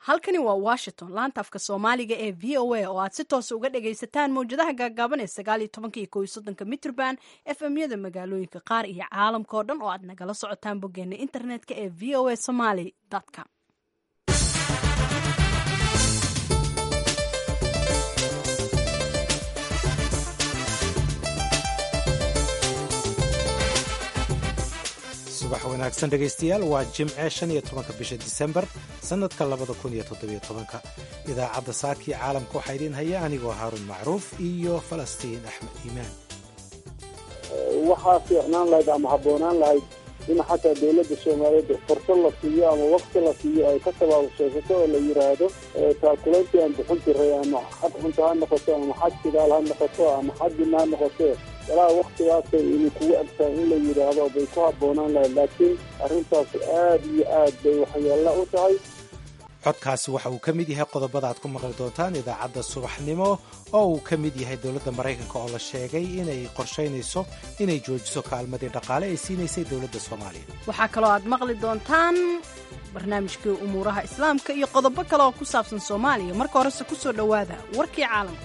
halkani waa washington laanta afka soomaaliga ee v o a oo aad si toosa uga dhagaysataan mawjadaha gaagaaban ee sagaal iyo tobanka iyo kow iyo soddonka mitrban efmyada magaalooyinka qaar iyo caalamka oo dhan oo aad nagala socotaan boggeena internetka ee v o a somaly com subax wanaagsan dhegaystayaal waa jimce shan iyo tobanka bisha disembar sannadka labada kun iyo toddobiyo tobanka idaacadda saakii caalamka waxaa idiin haya anigoo haaruun macruuf iyo falastiin axmed iimaan waxaa fiicnaan lahayd ama habboonaan lahayd in xataa dowladda soomaaliyeed fursad la siiyo ama wakti la siiyo ay ka tabaabusaysato oo la yidhaahdo taakuleyntii aan bixin jiray ama xad cunto ha noqoto ama xad sidaal ha noqoto ama xad dina ha noqoto walaa waktigaasay ini kugu agtaa in la yidhaahdo bay ku habboonaan lahayd laakiin arrintaas aad iyo aad bay waxyeella u tahay codkaasi waxa uu ka mid yahay qodobada aad ku maqli doontaan idaacadda subaxnimo oo uu ka mid yahay dowladda maraykanka oo la sheegay inay qorshaynayso inay joojiso kaalmadii dhaqaale ay siinaysay dowladda soomaaliya waxaa kaloo aad maqli doontaan barnaamijkii umuuraha islaamka iyo qodobo kale oo ku saabsan soomaaliya marka horese ku soo dhowaada warkii caalamka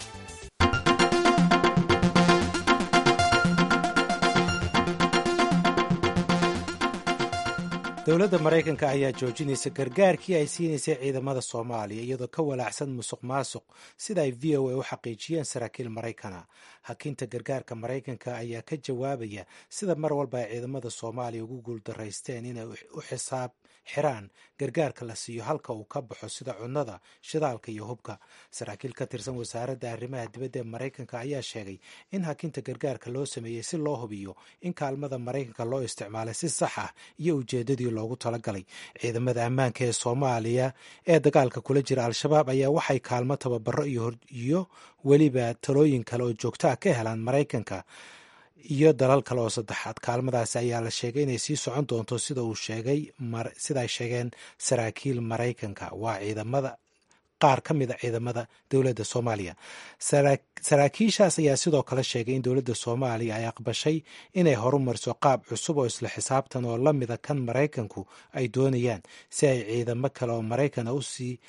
dowladda maraykanka ayaa joojinaysa gargaarkii ay siinaysay ciidamada soomaaliya iyadoo ka walaacsan musuq maasuq sida ay v o a u xaqiijiyeen saraakiil maraykana hakinta gargaarka maraykanka ayaa ka jawaabaya sida mar walba ay ciidamada soomaaliya ugu guuldaraysteen inay u xisaab xiraan gargaarka la siiyo halka uu ka baxo sida cunnada shidaalka iyo hubka saraakiil ka tirsan wasaaradda arrimaha dibadda ee maraykanka ayaa sheegay in hakinta gargaarka loo sameeyey si loo hubiyo in kaalmada maraykanka loo isticmaalay si sax ah iyo ujeedadii loogu talagalay ciidamada ammaanka ee soomaaliya ee dagaalka kula jira al-shabaab ayaa waxay kaalmo tababaro iyo weliba talooyin kale oo joogto ah ka helaan maraykanka iyo dalal kale oo saddexaad kaalmadaasi ayaa la sheegay inay sii socon doonto sida uu sheegay sida ay sheegeen saraakiil maraykanka waa ciidamada qaar ka mid a ciidamada dowladda soomaaliya saraakiishaas ayaa sidoo kale sheegay in dowladda soomaaliya ay aqbashay inay horumariso qaab cusub oo isla xisaabtan oo la mida kan maraykanku ay doonayaan si ay ciidamo kale oo maraykana u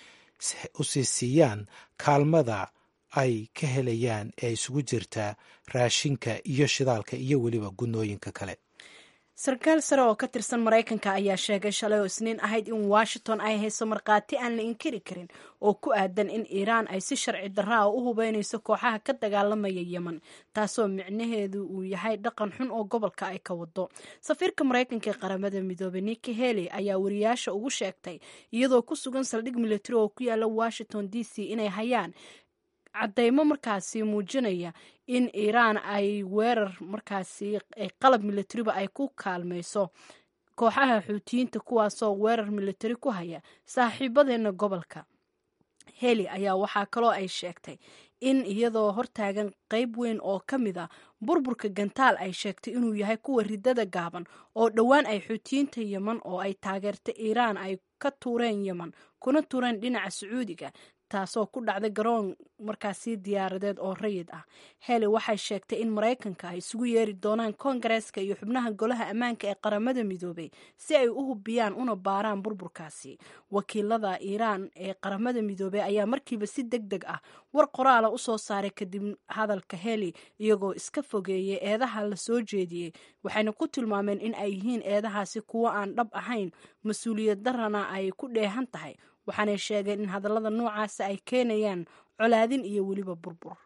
sii siiyaan kaalmada ay ka helayaan ee isugu jirtaa raashinka iyo shidaalka iyo weliba gunooyinka kale sarkaal sare oo ka tirsan maraykanka ayaa sheegay shalay oo isniin ahayd in washington ay hayso markhaati aan la inkiri karin oo ku aadan in iiraan ay si sharci darra ah u hubeynayso kooxaha ka dagaalamaya yemen taasoo micnaheedu uu yahay dhaqan xun oo gobolka ay ka wado safiirka maraykanka ee qaramada midoobey niki heli ayaa wariyaasha ugu sheegtay iyadoo ku sugan saldhig militari oo ku yaala washington d c inay hayaan caddeymo markaasi muujinaya in iiraan ay weerar markaasi qalab militariba ay ku kaalmayso kooxaha xuutiyiinta kuwaasoo weerar militari ku haya saaxiibadeena gobolka heli ayaa waxaa kaloo ay sheegtay in iyadoo hortaagan qeyb weyn oo ka mid a burburka gantaal ay sheegtay inuu yahay kuwa ridada gaaban oo dhowaan ay xuutiyiinta yemen oo ay taageertay iiraan ay ka tuureen yemen kuna tuureen dhinaca sacuudiga taasoo ku dhacday garoon markaasi diyaaradeed oo rayid ah heli waxay sheegtay in maraykanka ay isugu yeeri doonaan koongareeska iyo xubnaha golaha ammaanka ee qaramada midoobey si ay u hubiyaan una baaraan burburkaasi wakiilada iiraan ee qaramada midoobey ayaa markiiba si deg deg ah war qoraala usoo saaray kadib hadalka heli iyagoo iska fogeeyay eedaha la soo jeediyey waxayna ku tilmaameen in ay yihiin eedahaasi kuwo aan dhab ahayn mas-uuliyad darana ay ku dheehan tahay waxaanay sheegeen in hadallada noocaasa ay keenayaan colaadin iyo weliba burbur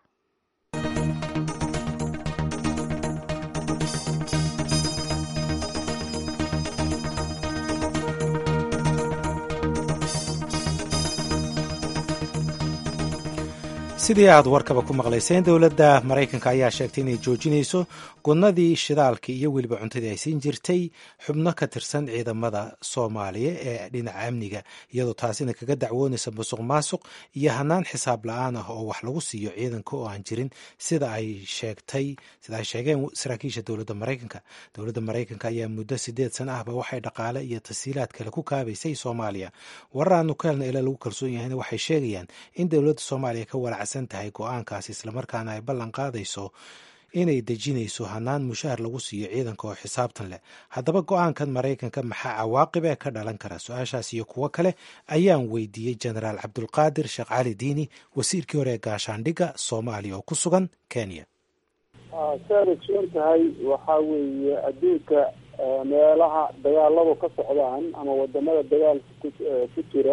sidii aad warkaba ku maqlayseen dowladda maraykanka ayaa sheegtay inay joojinayso gudnadii shidaalkii iyo weliba cuntadii ay siin jirtay xubno ka tirsan ciidamada soomaaliya ee dhinaca amniga iyadoo taasina kaga dacwoonaysa musuq maasuq iyo hanaan xisaab la-aan ah oo wax lagu siiyo ciidanka oo aan jirin sida ay sheegtay sida ay sheegeen saraakiisha dowladda maraykanka dowladda maraykanka ayaa muddo sideed sana ahba waxay dhaqaale iyo tasiilaad kale ku kaabaysay soomaaliya warar aanu ka helna ilaa lagu kalsoon yahayna waxay sheegayaan in dowladda soomaaliya ka walacsan tahay go-aankaasi islamarkaana ay ballan qaadayso inay dejinayso hanaan mushaar lagu siiyo ciidanka oo xisaabtan leh haddaba go-aankan maraykanka maxaa cawaaqib ee ka dhalan kara su-aashaas iyo kuwo kale ayaan weydiiyey jenaraal cabdulqaadir sheekh cali diini wasiirkii hore ee gaashaandhigga soomaaliya oo ku sugan kenya saad ogsoon tahay waxaa weeye adduunka meelaha dagaaladu ka socdaan ama wadamada dagaalka ku jira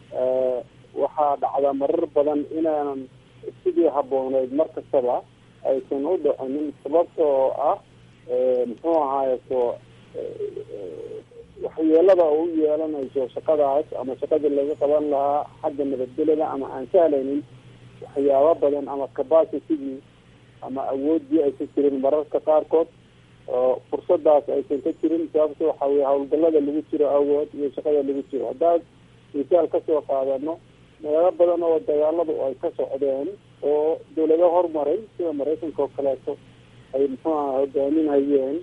waxaa dhacda marar badan inaanan sidii habbooneyd mar kastaba aysan u dhicinin sababta oo ah muxuu ahaayeto waxyeelada u yeelanayso shaqadaas ama shaqadii laga qaban lahaa xagga nabadgelada ama aan sahlaynin waxyaabo badan ama capacitigii ama awoodii aysan jirin mararka qaarkood oo fursadaas aysan ka jirin sababta waxa weye hawlgalada lagu jiro awood iyo shaqada lagu jiro haddaad misaal kasoo qaadano meelo badan oo dagaaladu ay ka socdeen oo dawlado horumaray sida maraykanka oo kaleeto ay muxuu aha hogaaminhayeen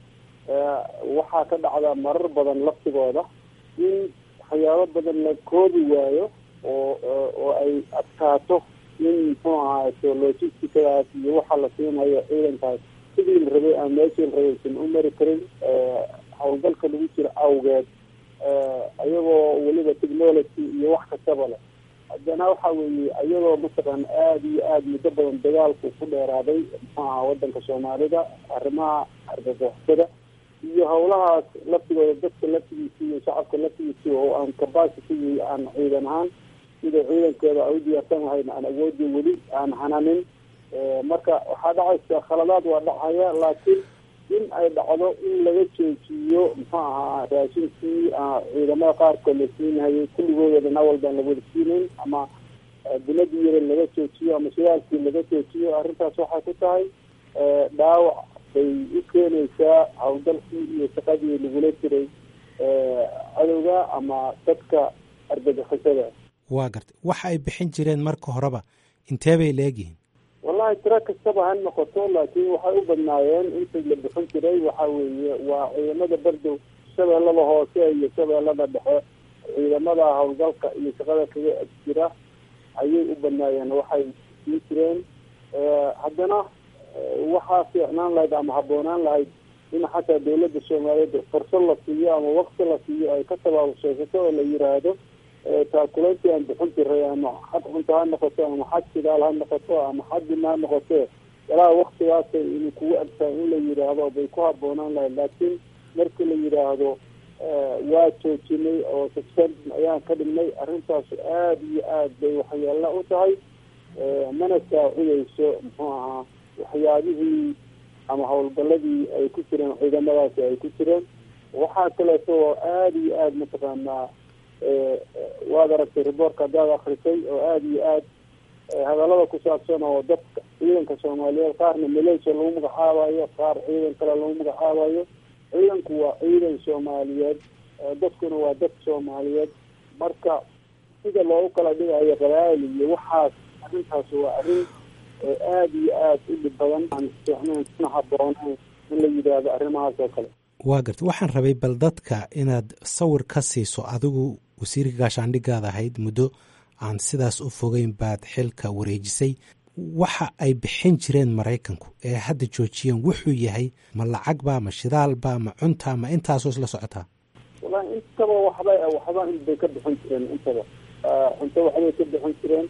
waxaa ka dhacda marar badan laftigooda in waxyaabo badan la koobi waayo oo oo ay adkaato in muxuu ahaato logisticadaas iyo waxa la siinhayo ciidankaas sidii la rabay ama meeshii la rabay aysan u mari karin hawlgalka lagu jiro awgeed iyagoo weliba technology iyo wax kastaba leh haddana waxa weeye iyadoo mataqan aada iyo aada muddo badan dagaalku ku dheeraaday muxuu aha wadanka soomaalida arrimaha argagaxisada iyo hawlahaas laftigooda dadka laftigiisi iyo shacabka laftigiisi oo aan capacity aan ciidan ahaan sida ciidankeeda ay u diyaarsan lahayn aan awoodii weli aan hananin marka waxaa dhacaysa khaladaad waa dhacaya laakiin in ay dhacdo in laga joojiyo muxuu ahaa raashinkii ciidamada qaarkood la siinhayay kulligooda dhan awal baan lawada siinayn ama binadii yare laga joojiyo ama shidaalkii laga joojiyo arrintaas waxay ku tahay dhaawac bay u keenaysaa hawlgalkii iyo shaqadii lagula jiray cadowga ama dadka argagixisada waa gartay waxa ay bixin jireen marka horeba intee bay leegyihiin wallahi tiro kastaba ha noqoto laakiin waxay u badnaayeen intii la bixin jiray waxa weeye waa ciidamada bardow shabeellada hoose iyo shabeellada dhexe ciidamada hawlgalka iyo shaqada kaga jira ayay u badnaayeen waxay siin jireen haddana waxaa fiicnaan lahayd ama habboonaan lahayd in xataa dawladda soomaaliyeed fursad la siiyo ama wakti la siiyo ay ka tabaabuseysato oo la yiraahdo taakuleyntii aan bixin jiray ama xad cunto ha noqoto ama xad sidaal ha noqoto ama xad dina ha noqote walaa waktigaasa inuu kugu agtahay in la yidhaahdo bay ku habboonaan lahayd laakiin markii la yidhaahdo waa joojinay oo suspendin ayaan ka dhignay arrintaas aada iyo aada bay waxyeella u tahay mana saacidayso muxuu ahaa waxyaabihii ama hawlgaladii ay ku jireen ciidamadaasi ay ku jireen waxaa kaleeto oo aada iyo aada mataqaanaa waad aragtay riboortka haddaad akrisay oo aada iyo aad hadallada ku saabsan oo dadka ciidanka soomaaliyeed qaarna malaysia lagu magacaabayo qaar ciidan kale lagu magacaabayo ciidanku waa ciidan soomaaliyeed dadkuna waa dad soomaaliyeed marka sida loogu kala dhigayo qabaa'il iyo waxaas arrintaas waa arrin aada iyo aada u dhib badan aan fiicnayn kuna habboonayn in la yidhaahdo arrimahaas oo kale waa garta waxaan rabay bal dadka inaad sawir ka siiso adigu wasiirka gaashaandhigaad ahayd muddo aan sidaas u fogeyn baad xilka wareejisay waxa ay bixin jireen maraykanku ee hadda joojiyeen wuxuu yahay ma lacag ba ma shidaal ba ma cunta ma intaasoo isla socotaa wallahi intaba waxba waxba bay ka bixin jireen intaba cunto waxbay ka bixin jireen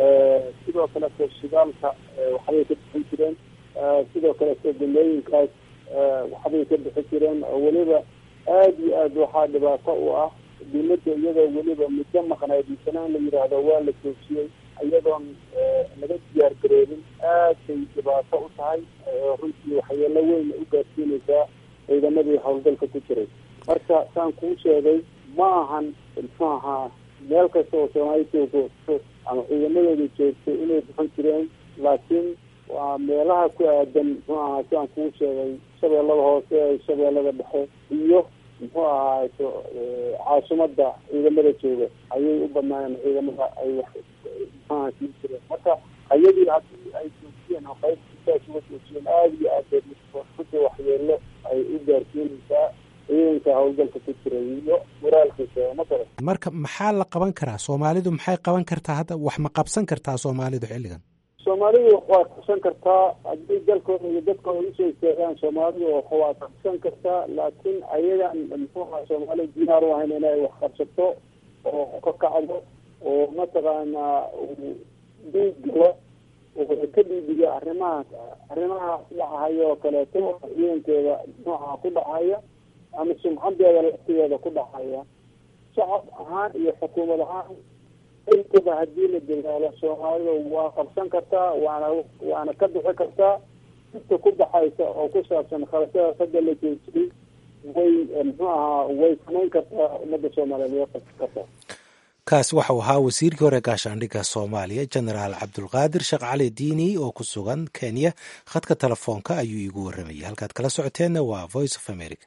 sidoo kaleto shidaalka waxbay ka bixin jireen sidoo kaleto gumooyinkaas waxbay ka bixin jireen oo weliba aada iyo aad waxaa dhibaato u ah dawladda iyadoo weliba muddo maqnayd misana in la yidhaahdo waa la joojiyey iyadoon laga diyaar gareerin aad bay dhibaato u tahay runtii waxyeelo weyn u gaarsiinaysaa ciidamadii hawlgalka ku jiray marka saan kuu sheegay ma ahan muxuu ahaa meel kasta oo soomaali joogto ama ciidamadooda joogto inay bixin jireen laakiin waa meelaha ku aadan muxuu ahaa siaan kuu sheegay shabeellada hoose shabeellada dhexe iyo muxuu ahaato caasimada ciidamada jooga ayay u badnaayeen ciidamada ay wax muxuaha siin jireen marka ayadii haddii ay joojiyeen oo qayb sidaas uga joojiyeen aada iyo aad bay waxyeelo ay u gaarsiinaysaa ciidanka hawlgalka ku jiray iyo moraalkiisa ma garan marka maxaa la qaban karaa soomaalidu maxay qaban kartaa hadda wax ma qabsan kartaa soomaalidu xilligan soomaalidu waa qabsan kartaa haddii dalkooda iyo dadkooda usoo istaagaan soomaalidu waa qabsan kartaa laakiin ayagan muxuuha soomaaliya diyaar u ahayn inay wax qabsato oo ka kacdo oo mataqaanaa diig galo oo ka dhiibiga arrimahaas arrimahaas dhacahaya oo kaleeto ciidankeeda nooca ku dhacaya ama sumcadeeda laftigeeda ku dhacaya shacab ahaan iyo xukuumad ahaan intaba haddii la dadaalo soomaalida waa qabsan kartaa waana waana ka bixi kartaa inta ku baxaysa oo ku saabsan khalashadaas hadda la joojiyey way muxuu ahaa way samayn kartaa ummadda soomaaliyeed way qabsan kartaa kaas waxau ahaa wasiirkii hore gaashaandhigga soomaaliya jenaraal cabdulqaadir sheekh cali diini oo ku sugan kenya khadka telefoonka ayuu iigu warramayay halkaad kala socoteenna waa voice of america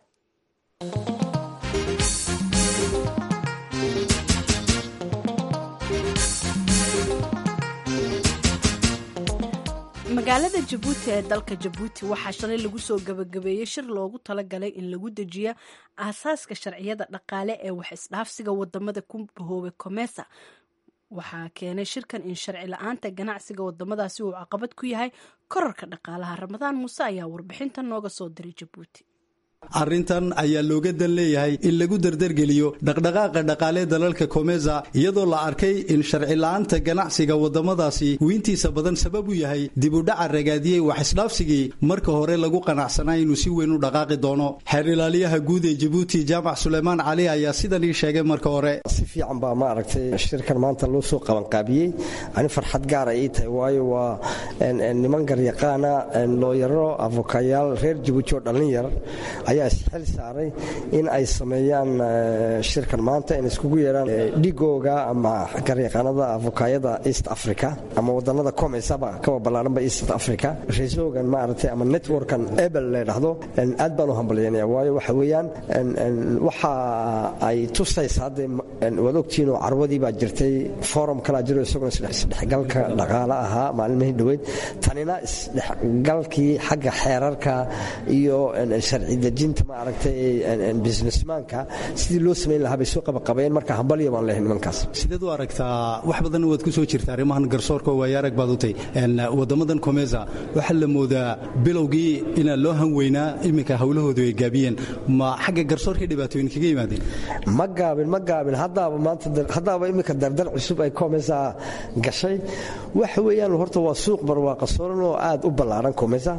magaalada jabuuti ee dalka jabuuti waxaa shalay lagu soo gabagabeeyey shir loogu talagalay in lagu dejiyo aasaaska sharciyada dhaqaale ee wax isdhaafsiga wadamada ku bahoobay komesa waxaa keenay shirkan in sharci la-aanta ganacsiga wadamadaasi uu caqabad ku yahay korarka dhaqaalaha ramadaan muuse ayaa warbixintan nooga soo diray jabuuti arrintan ayaa looga dan leeyahay in lagu dardargeliyo dhaqdhaqaaqa dhaqaalee dalalka komeza iyadoo la arkay in sharci la-aanta ganacsiga waddamadaasi uu intiisa badan sabab u yahay dib u dhaca ragaadiyey wax isdhaafsigii marka hore lagu qanacsanaa inuu si weyn u dhaqaaqi doono xeer ilaaliyaha guud ee jabuuti jaamac suleymaan cali ayaa sidan ii sheegay marka hore si fiican baa ma aragtay shirkan maanta loo soo qabanqaabiyey ani farxad gaara ii tahay waayo waa niman garyaqaana looyaro avokayaal reer jabuuti oo dhallin yar ayaa isxil saaray in ay sameeyaan shirkan maanta in iskugu yeedhaan dhigooga ama garyaqaanada avokaayada east africa ama wadanada comesaba kawa ballaaranba east africa resogan maaragtay ama networkan ebel la dhahdo aad baan u hambalyaynaya waayo waxa weeyaan waxa ay tusaysa hadde waad ogtihiin oo carwadii baa jirtay forum kalaa jiro isaguna isdhexgalka dhaqaale ahaa maalmihii dhoweyd tanina isdhexgalkii xagga xeerarka iyo sharci dejinta ma aragtay businessmanka sidii loo samayn lahaa bay soo qabaqabeen marka hambalyo baan leehay nimankaas sideed u aragtaa wax badan waad ku soo jirta arrimahan garsoorka waayo arag baad u tay waddamadan komeza waxaa la moodaa bilowgii inaa loo hanweynaa iminka howlahoodu ay gaabiyeen ma xagga garsoorkii dhibaatooyin kaga yimaadeen ma gaabin ma gaabin haddaaba maanta haddaaba iminka dardar cusub ay komesa gashay waxa weeyaan horta waa suuq barwaaqa sooran oo aad u ballaaran komesa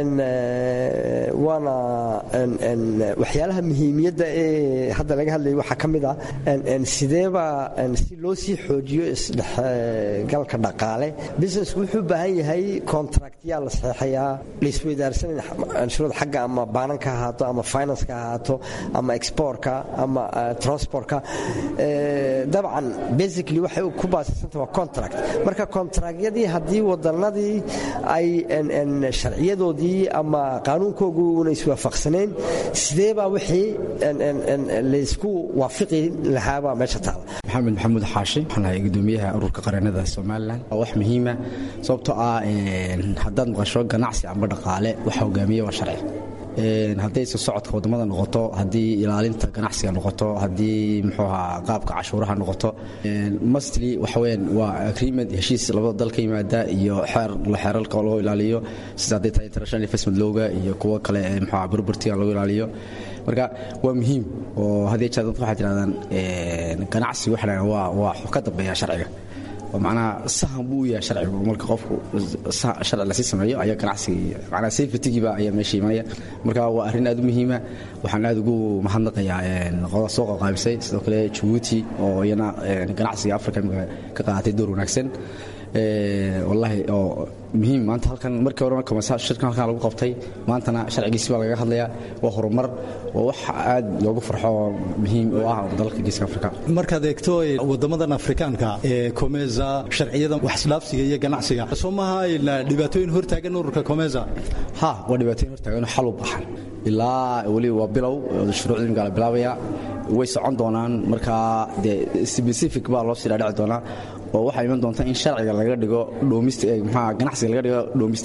waana waxyaalaha muhiimiyadda ee hadda laga hadlayay waxaa ka mid ah sideeba si loo sii xoojiyo isdhexgalka dhaqaale businessku wuxuu u baahan yahay contractyaa la saxeexayaa laisweydaarsanaya anshuurada xagga ama baananka ha ahaato ama financeka ha ahaato ama exportka ama transportka dabcan basically waxay ku baasisanta waa contract marka contractyadii haddii wadanadii ay sharciyadoodii ama qaanuunkoogu una iswaafaqsanayn sidee baa wixii laysku waafiqi lahaabaa meesha taala maxamed maxamuud xaashi waxaan ahay gudoomiyaha ururka qareennada somalilan waa wax muhiima sababtoo ah haddaad maqasho ganacsi amba dhaqaale waxa hogaamiya waa sharci hadday isu socodka wadamada noqoto haddii ilaalinta ganacsiga noqoto haddii muxuuaha qaabka cashuuraha noqoto mastly waxaweyaan waa agreement heshiis labada dal ka yimaada iyo xeer xeerarka loo ilaaliyo sida hadday tahay international investment lowga iyo kuwo kale ee muxuuha burburtiga lagu ilaaliyo marka waa muhiim oo haddii jeer dadku waxay tirahdaan ganacsi waxa dhahan waa waa ka dambeeya sharciga macnaha sahan buu u yahay sharcigu marka qofku sharci lasii sameeyo ayaa ganacsiga macnaha safetygiiba ayaa meesha imanaya marka waa arrin aad u muhiima waxaan aad ugu mahadnaqayaa soo qaqaabisay sidoo kale jabuuti oo iyana ganacsiga africa ka qaadatay door wanaagsan wallaahi oo muhiim maanta halkan markii hore marka shirkan halkan lagu qabtay maantana sharcigiisi baa lagaga hadlayaa waa horumar waa wax aad loogu farxo oo muhiim u ah dalalka geeska afrika markaad eegto wadamadan afrikaanka ee komeza sharciyada waxisdhaafsiga iyo ganacsiga soo maaha dhibaatooyin hortaagan ururka komeza ha waa dhibaatooyin hortaagan xal u baxan ilaa weli waa bilow shuruucda imika la bilaabaya way socon doonaan markaa de specific baa loo sii dhaadhici doonaa oo waxaa iman doonta in sharciga laga dhigo ganacsiga laga dhigo domestic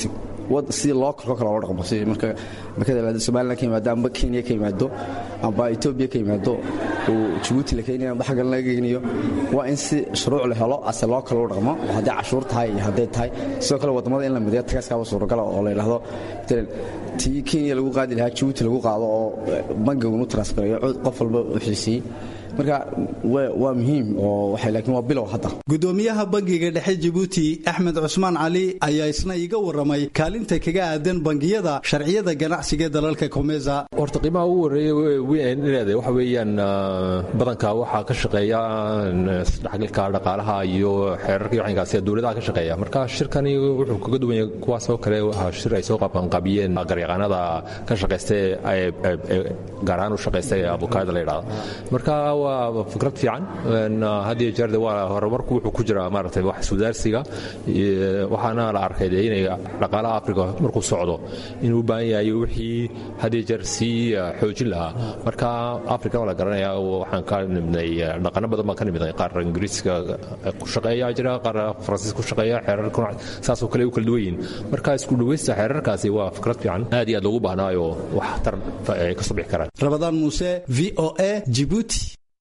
sidii loo kalko kale loo dhaqmo si marka marka somaliland ka yimaado amba kenya ka yimaado amba etoobiya ka yimaado uu jabuuti la keenayo amba xaggan laga geynayo waa in si shuruuc la helo ase loo kale u dhaqmo oo hadday cashuur tahay iyo hadday tahay sidoo kale waddamada in la mideeyo tagaaskaaba suuragala oo la yidhaahdo matalan tii kenya lagu qaadi lahaa jabuuti lagu qaado oo bangigun u transfereeyo qof walba u xiisiyey marka waa muhiim oo laakiin waa bilow hadda gudoomiyaha bangiga dhexe jabuuti axmed cusmaan cali ayaa isna iiga warramay kaalinta kaga aadan bangiyada sharciyada ganacsiga dalalka komeza horta qiimaha ugu horreeya ineeda waxa weeyaan badanka waxaa ka shaqeeya isdhexgalka dhaqaalaha iyo xeerarka iyo waxinkaasi dowladaha ka shaqeeya marka shirkani wuxuu kaga duwan yahay kuwaas oo kale waa shir ay soo qabanqaabiyeen garyaqaanada ka shaqaysta gaar ahaan u shaqaysta ee abukaada la yidhahdo marka waa fikrad fiican had iyo jeer waa horumarku wuxuu ku jiraa maaragtay wax sudaarsiga waxaana la arkay dee inay dhaqaalaha africa markuu socdo inuu u baahan yahay wixii had iyo jeer sii xoojin lahaa marka africa waa la garanaya waxaan ka nimidnay dhaqano badan baan ka nimidnay qaar ingiriiska ku shaqeeya jira qaar faransiis ku shaqeeya xeerarkuna saasoo kale u kala duwan yihiin marka isku dhawaysta xeerarkaasi waa fikrad fiican aad iyo aad loogu baahnaayo wax tar ay ka soo bixi karaan rabadaan muuse v o a jibuuti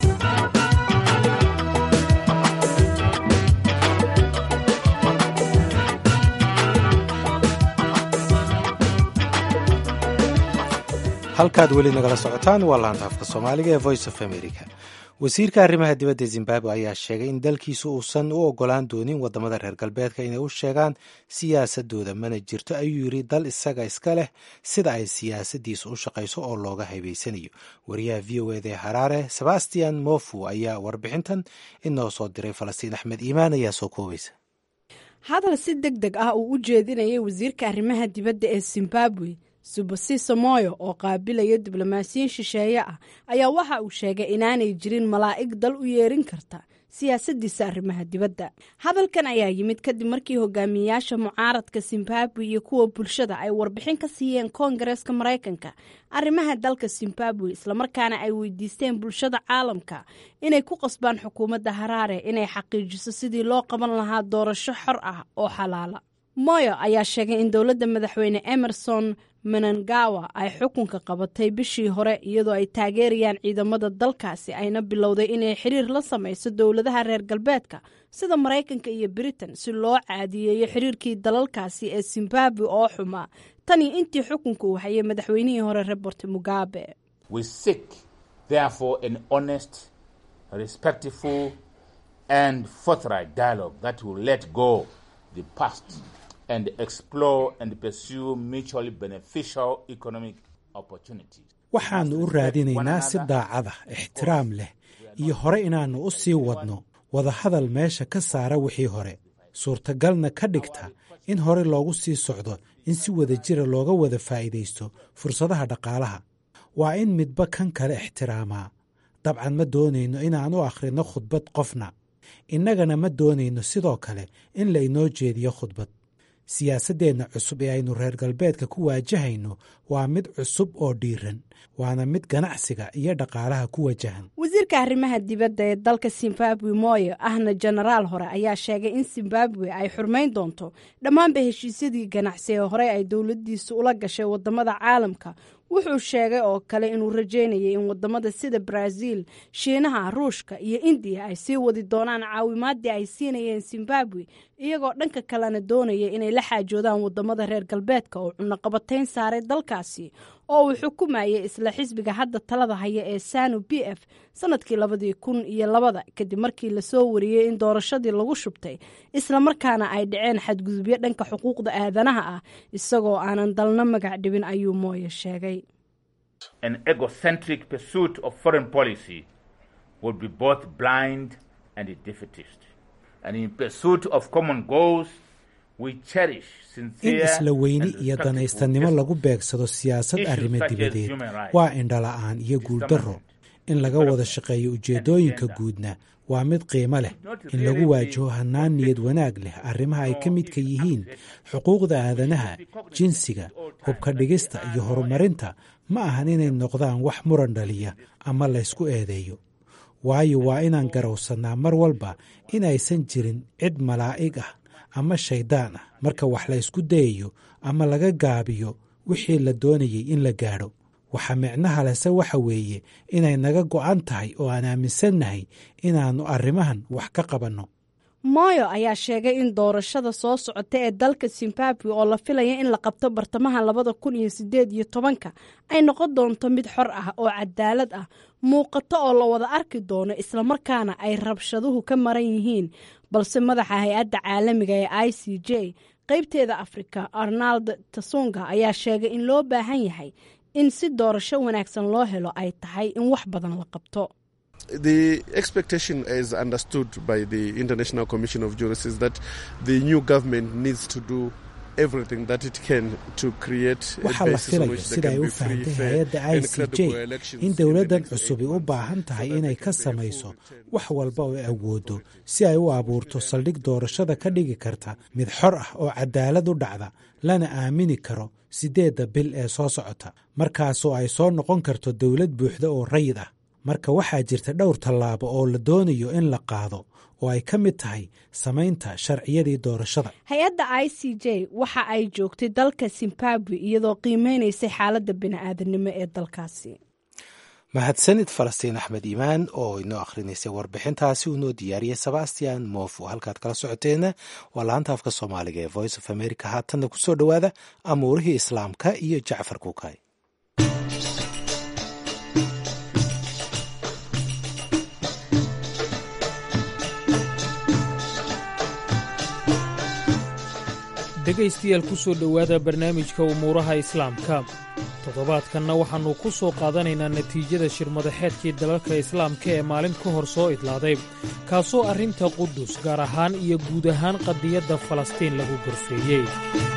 halkaad weli nagala socotaan waa laanta afka soomaaliga ee voice of america wasiirka arrimaha dibadda zimbabwe ayaa sheegay in dalkiisu uusan u ogolaan doonin waddamada reer galbeedka inay u sheegaan siyaasadooda mana jirto ayuu yidhi dal isaga iska leh sida ay siyaasaddiisu u shaqayso oo looga haybaysanayo wariyaha v o eda ee haraare sebastian mofu ayaa warbixintan inoo soo diray falastiin axmed iimaan ayaa soo koobaysa hadal si deg deg ah uu u jeedinayay wasiirka arrimaha dibadda ee zimbabwe subasiso moyo oo qaabilaya diblomaasiyiin shisheeye ah ayaa waxa uu sheegay inaanay jirin malaa'ig dal u yeerin karta siyaasaddiisa arrimaha dibadda hadalkan ayaa yimid kadib markii hogaamiyeyaasha mucaaradka zimbabwe iyo kuwa bulshada ay warbixin ka siiyeen koongareeska maraykanka arrimaha dalka zimbabwe islamarkaana ay weydiisteen bulshada caalamka inay ku qasbaan xukuumadda haraare inay xaqiijiso sidii loo qaban lahaa doorasho xor ah oo xalaala moyo ayaa sheegay in dowladda madaxweyne emerson menangawa ay xukunka qabatay bishii hore iyadoo ay taageerayaan ciidamada dalkaasi ayna bilowday inay xiriir la samayso dowladaha reer galbeedka sida maraykanka iyo britain si loo caadiyeeyo xiriirkii dalalkaasi ee zimbabwe oo xumaa tanii intii xukunka uu hayay madaxweynihii hore robert mugabe and explore and pursue mutually beneficial economic opportunities. waxaannu u raadinaynaa si daacada ixtiraam leh iyo hore inaannu u sii wadno wadahadal meesha ka saara wixii hore suurtagalna ka dhigta in hore loogu sii socdo in si wada jira looga wada faa'iidaysto fursadaha dhaqaalaha waa in midba kan kale ixtiraamaa dabcan ma doonayno inaan u akhrinno khudbad qofna innagana ma doonayno sidoo kale in laynoo jeediyo khudbad siyaasaddeenna cusub ee aynu reer galbeedka ku waajahayno waa mid cusub oo dhiiran waana mid ganacsiga iyo dhaqaalaha ku wajahan wasiirka arrimaha dibadda ee dalka zimbabwe moyo ahna jenaraal hore ayaa sheegay in zimbabwe ay xurmayn doonto dhammaanba heshiisyadii ganacsi ee horey ay dowladdiisu ula gashay waddamada caalamka wuxuu sheegay oo kale inuu rajeynayay in wadamada sida brazil shiinaha ruushka iyo indiya ay sii wadi doonaan caawimaadii ay siinayeen zimbabwe iyagoo dhanka kalena doonaya inay la xaajoodaan wadamada reer galbeedka oo cunaqabatayn saaray dalkaasi oo uu xukumayay isla xisbiga hadda talada haya ee sanu b f sanadkii labadii kun iyo labada kadib markii lasoo wariyey in doorashadii lagu shubtay islamarkaana ay dhaceen xadgudubyo dhanka xuquuqda aadanaha ah isagoo aanan dalna magac dhibin ayuu mooye sheegay An egocentric pursuit of foreign policy would be both blind and defeatist. And in pursuit of common goals, we cherish in sincere isla weyni and iyo respectful danaystanimo efforts lagu beegsado siyaasad Issues arrimo such as dibadeed human rights, waa indhala-aan iyo guuldarro in laga wada shaqeeyo ujeeddooyinka guudna waa mid qiimo leh in lagu waajaho hannaan niyad wanaag leh arrimaha ay ka midka yihiin xuquuqda aadanaha jinsiga hubka dhigista iyo horumarinta ma ahan inay noqdaan wax muran dhaliya ama laysku eedeeyo waayo waa inaan garowsannaa mar walba inaysan jirin cid malaa'ig ah ama shayddaan ah marka wax la ysku dayayo ama laga gaabiyo wixii la doonayay in la gaadho waxa micnaha lese waxa weeye inay naga go'an tahay oo aan aaminsannahay inaannu arrimahan wax ka qabanno moyo ayaa sheegay in doorashada soo socota ee dalka zimbabwe oo la filaya in la qabto bartamaha labada kun iyo sideed iyo tobanka ay noqon doonto mid xor ah oo cadaalad ah muuqato oo la wada arki doono islamarkaana ay rabshaduhu ka maran yihiin balse madaxa hay-adda caalamiga ee i c j qaybteeda afrika arnald tasunga ayaa sheegay in loo baahan yahay in si doorasho wanaagsan loo helo ay tahay in wax badan la qabto The expectation is understood by the International Commission of Jurists is that the new government needs to do everything that it can to create a waxaa la basis on filaya which there sida ay can u be free, fahantay fair, hay-adda i and c j credible elections in in the dowladdan next cusubi u elections baahan tahay so that inay they ka can samayso full return. wax walba oo ay awoodo si ay u abuurto saldhig doorashada ka dhigi karta mid xor ah oo cadaalad u dhacda lana aamini karo siddeedda bil ee soo socota markaasoo ay soo noqon karto dowlad buuxda oo rayid ah marka waxaa jirta dhowr tallaabo oo la doonayo in la qaado oo ay ka mid tahay samaynta sharciyadii doorashada hay-adda i c j waxa ay joogtay dalka zimbabwe iyadoo qiimeynaysay xaaladda bini-aadamnimo ee dalkaasi mahadsanid falastiin axmed iimaan oo inoo akhrinaysay warbixintaasi uu noo diyaariyey sebastian mof oo halkaad kala socoteena waa laanta afka soomaaliga ee voice of america haatanna ku soo dhowaada amuurihii islaamka iyo jacfar kuukay dhegaystayaal ku soo dhowaada barnaamijka umuuraha islaamka toddobaadkanna waxaannu ku soo qaadanaynaa natiijada shirmadaxeedkii dalalka islaamka ee maalin ka hor soo idlaaday kaasoo arrinta qudus gaar ahaan iyo guud ahaan qadiyadda falastiin lagu gorfeeyey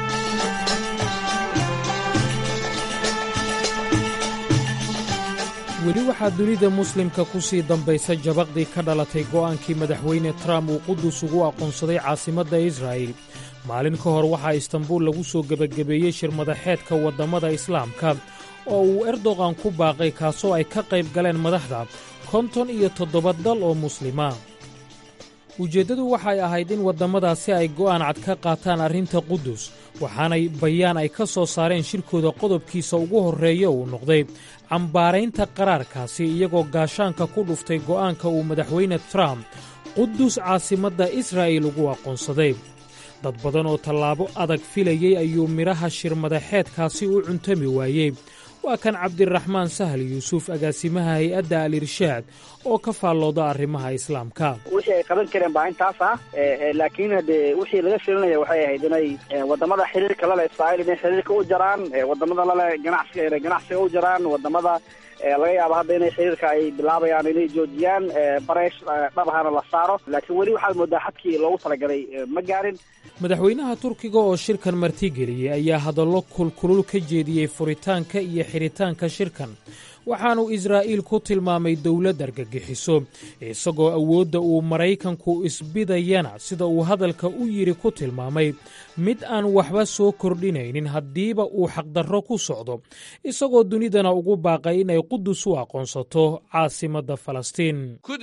weli waxaa dunida muslimka ku sii dambaysa jabaqdii ka dhalatay go'aankii madaxweyne trump uu qudus ugu aqoonsaday caasimadda israa'il maalin ka hor waxaa istanbuul lagu soo gebagabeeyey shirmadaxeedka waddammada islaamka oo uu erdogan ku baaqay kaasoo ay ka qayb galeen madaxda konton iyo toddoba dal oo muslima ujeeddadu waxay ahayd in waddamadaasi ay go'aan cad ka qaataan arrinta qudus waxaanay bayaan ay ka soo saareen shirkooda qodobkiisa ugu horreeya uu noqday cambaaraynta qaraarkaasi iyagoo gaashaanka ku dhuftay go'aanka uu madaxweyne trump qudus caasimadda israa'il ugu aqoonsaday dad badan oo tallaabo adag filayey ayuu midhaha shirmadaxeedkaasi u cuntami waayey waa kan cabdiraxmaan sahal yuusuf agaasimaha hay-adda al irshaad oo ka faallooda arrimaha islaamka wixii ay qaban kareen baa intaas ah laakiin hade wixii laga filinaya waxay ahayd inay wadamada xiriirka lale israa'iil inay xiriirka u jaraan wadamada lale ganacsiga inay ganacsiga u jaraan wadamada laga yaabo hadda inay xiriirka ay bilaabayaan inay joojiyaan bareesh dhabahana la saaro laakiin weli waxaad moodaa xadkii loogu talagalay ma gaarin madaxweynaha turkiga oo shirkan martigeliyey ayaa hadallo kulkulul ka jeediyey furitaanka iyo xidhitaanka shirkan waxaanuu israa'iil ku tilmaamay dowlad argagixiso isagoo awoodda uu maraykanku isbidayana sida uu hadalka u yidhi ku tilmaamay mid aan waxba soo kordhinaynin haddiiba uu xaqdarro ku socdo isagoo dunidana ugu baaqay inay qudus u aqoonsato caasimadda falastiin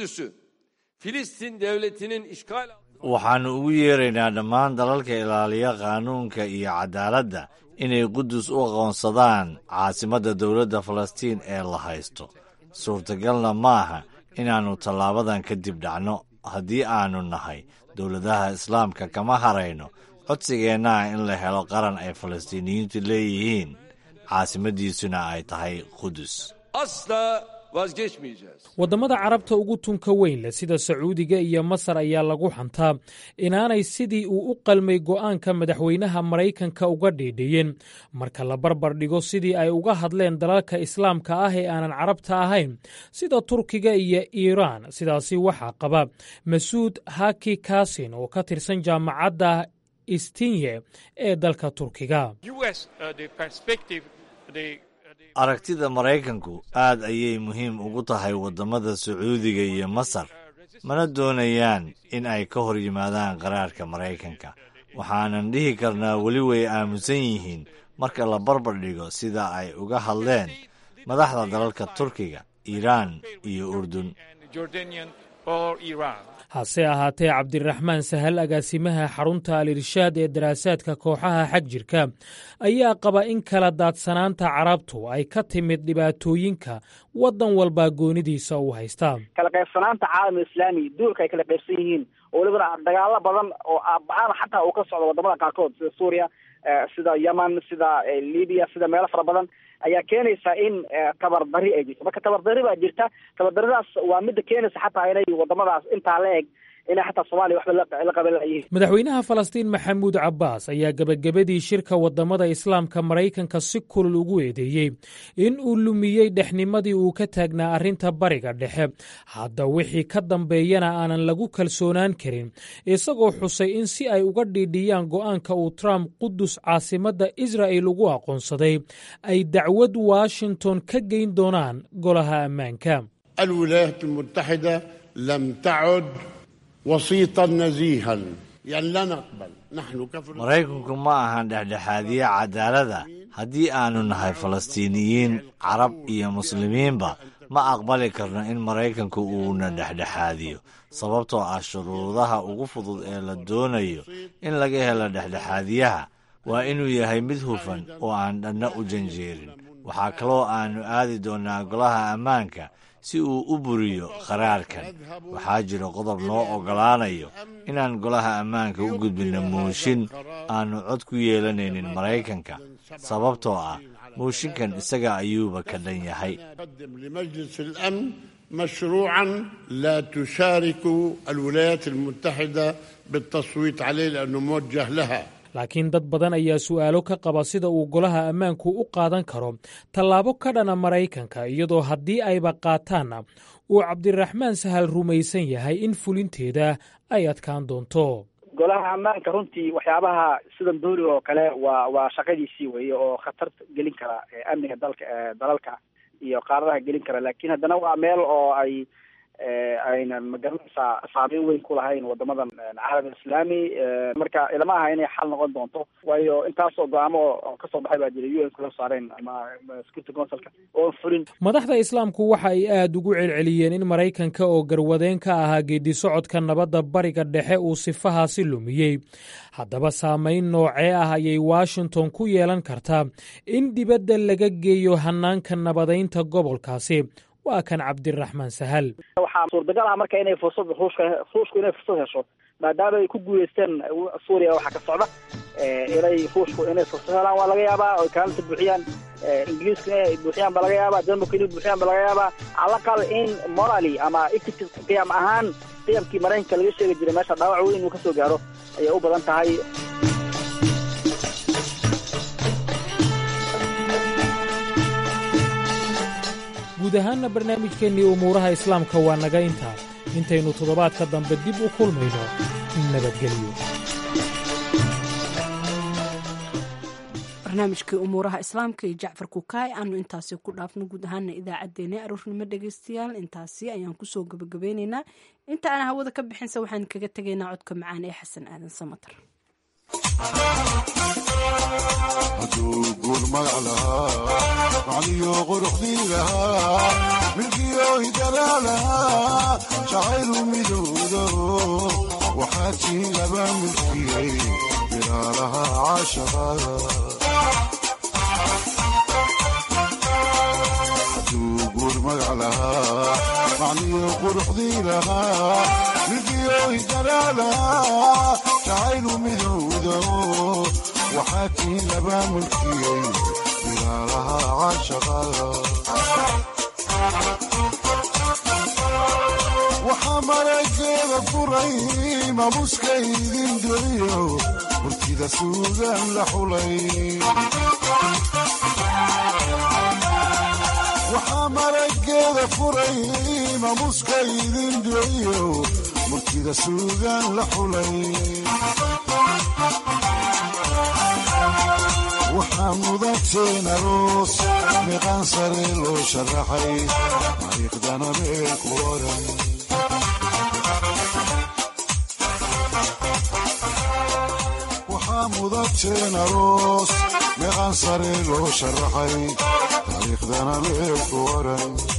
waxaannu ugu yeeraynaa dhammaan dalalka ilaaliya qaanuunka iyo cadaaladda inay qudus u aqoonsadaan caasimadda dowladda falastiin ee la haysto suurtagalna maaha inaannu tallaabadan kadib dhacno haddii aannu nahay dowladaha islaamka kama harayno codsigeennaha in la helo qaran ay falastiiniyiintu leeyihiin caasimaddiisuna ay tahay qudus waddamada carabta ugu tunka weyn leh sida sacuudiga iyo masar ayaa lagu xantaa inaanay sidii uu u qalmay go'aanka madaxweynaha maraykanka uga dhiidhiyeen marka la barbar dhigo sidii ay uga hadleen dalalka islaamka ah ee aanan carabta ahayn sida turkiga iyo iiraan sidaasi waxaa qaba masuud haki kasin oo ka tirsan jaamacadda istinye ee dalka turkiga aragtida maraykanku aad ayay muhiim ugu tahay waddamada sacuudiga iyo masar mana doonayaan in ay ka hor yimaadaan qaraarka maraykanka waxaanan dhihi karnaa weli way aamusan yihiin marka la barbar dhigo sida ay uga hadleen madaxda dalalka turkiga iiraan iyo urdun hase ahaatee cabdiraxmaan sahal agaasimaha xarunta al-irshaad ee daraasaadka kooxaha xag jirka ayaa qaba in kala daadsanaanta carabtu ay ka timid dhibaatooyinka waddan walbaa goonidiisa u haysta kala qaybsanaanta caalam islaami duulka ay kala qaybsan yihiin oo welibana dagaalo badan oo aabaan xataa uu ka socdo wadamada qaarkood sida suuriya sida yemen sida libiya sida meelo fara badan ayaa keenaysa in tabardari ay jirto marka tabardari baa jirta tabardarridaas waa midda keenaysa xataa inay wadamadaas intaa la eg inay xataa soomaaliya waxba la qaban layihiin madaxweynaha falastiin maxamuud cabbaas ayaa gebagabadii shirka wadamada islaamka maraykanka si kulul ugu eedeeyey in uu lumiyey dhexnimadii uu ka taagnaa arrinta bariga dhexe hadda wixii ka dambeeyana aanan lagu kalsoonaan karin isagoo xusay in si ay uga dhiidhiyaan go'aanka uu trump qudus caasimadda israa'il ugu aqoonsaday ay dacwad washington ka geyn doonaan golaha ammaanka الولايات المتحدة لم تعد وسيطا نزيها يعني لا نقبل نحن كفر maraykanku ma ahan dhexdhexaadiye cadaalada haddii aanu nahay falastiiniyiin carab iyo muslimiinba ma aqbali karno in maraykanku uuna dhexdhexaadiyo sababtoo ah shuruudaha ugu fudud ee la doonayo in laga helo dhexdhexaadiyaha waa inuu yahay mid hufan oo aan dhanna u janjeerin waxaa kaloo aannu aadi doonnaa golaha ammaanka si uu u buriyo qaraarkan waxaa jira qodob noo oggolaanayo inaan golaha ammaanka u gudbinno mooshin aannu cod ku yeelanaynin maraykanka sababtoo ah mooshinkan isaga ayuuba ka dhan yahay قدم لمجلس الأمن مشروعا لا تشارك الولايات المتحدة بالتصويت عليه لأنه موجه لها laakiin dad badan ayaa su'aalo ka qaba sida uu golaha ammaanku u qaadan karo tallaabo ka dhana maraykanka iyadoo haddii ayba qaataanna uu cabdiraxmaan sahal rumaysan yahay in fulinteeda ay adkaan doonto golaha ammaanka runtii waxyaabaha sidan dooriga oo kale waa waa shaqadiisii weeye oo khatar gelin kara amniga dalka dalalka iyo qaaradaha gelin kara laakiin haddana waa meel oo ay aynan magaranaysaa saameyn weyn ku lahayn wadamadan caalam islaami marka ilama aha inay xal noqon doonto waayo intaasoo go-aamo oo kasoo baxay baa jira u n kula saareen ama security councilka oon fulin madaxda islaamku waxa ay aad ugu celceliyeen in maraykanka oo garwadeen ka ahaa geeddi socodka nabadda bariga dhexe uu sifahaasi lumiyey haddaba saamayn noocee ah ayay washington ku yeelan kartaa in dibadda laga geeyo hanaanka nabadaynta gobolkaasi waa kan cabdiraxmaan sahal waxaa suurtagal ah marka inay fursad ruushka ruushku inay fursad hesho maadaama ay ku guuleysteen suuriya waxaa ka socda inay ruushku inay fursad helaan waa laga yaabaa oy kaalinta buuxiyaan ingiriiska inay buuxiyaan ba laga yaabaa denmarka inay buuxiyaan ba laga yaabaa calaqal in morally ama ethics qiyam ahaan qiyamkii maraykanka laga sheegi jiray meesha dhaawac weyn inuu kasoo gaaro ayay u badan tahay guud ahaanna barnaamijkeennii umuuraha islaamka waa naga intaa intaynu toddobaadka dambe dib u kulmayno nabadgelyo barnaamijkii umuuraha islaamka iyo jacfar kukaay aanu intaasi ku dhaafno guud ahaana idaacaddeenna aroornimo dhegaystayaal intaasi ayaan kusoo gabagabeynaynaa inta aan hawada ka bixinse waxaan kaga tegaynaa codka macaan ee xasan aadan samatar hadduu guur magac lahaa macniyo quruxdii lahaa milkiyo hidalaa lahaa jacaylu midowdo waxaad tiin laba milkiyey bilaalaha caashaqada hadduu guur magac lahaa macniyo quruxdii lahaa milkiyo hidalaa lahaa jacaylu midowdo waxaa tiin laba mulkiyey bilaalaha caashaqada waxaa marageeda furay mamuska idin duciyo murtida suugaan la xulay waxaa marageeda furay mamuska idin duciyo murtida suugaan la xulay waxaa mudateen aroos miqaan sare loo sharaxay taariikhdana meel ku oran waxaa mudateen aroos miqaan sare loo sharaxay taariikhdana meel ku oran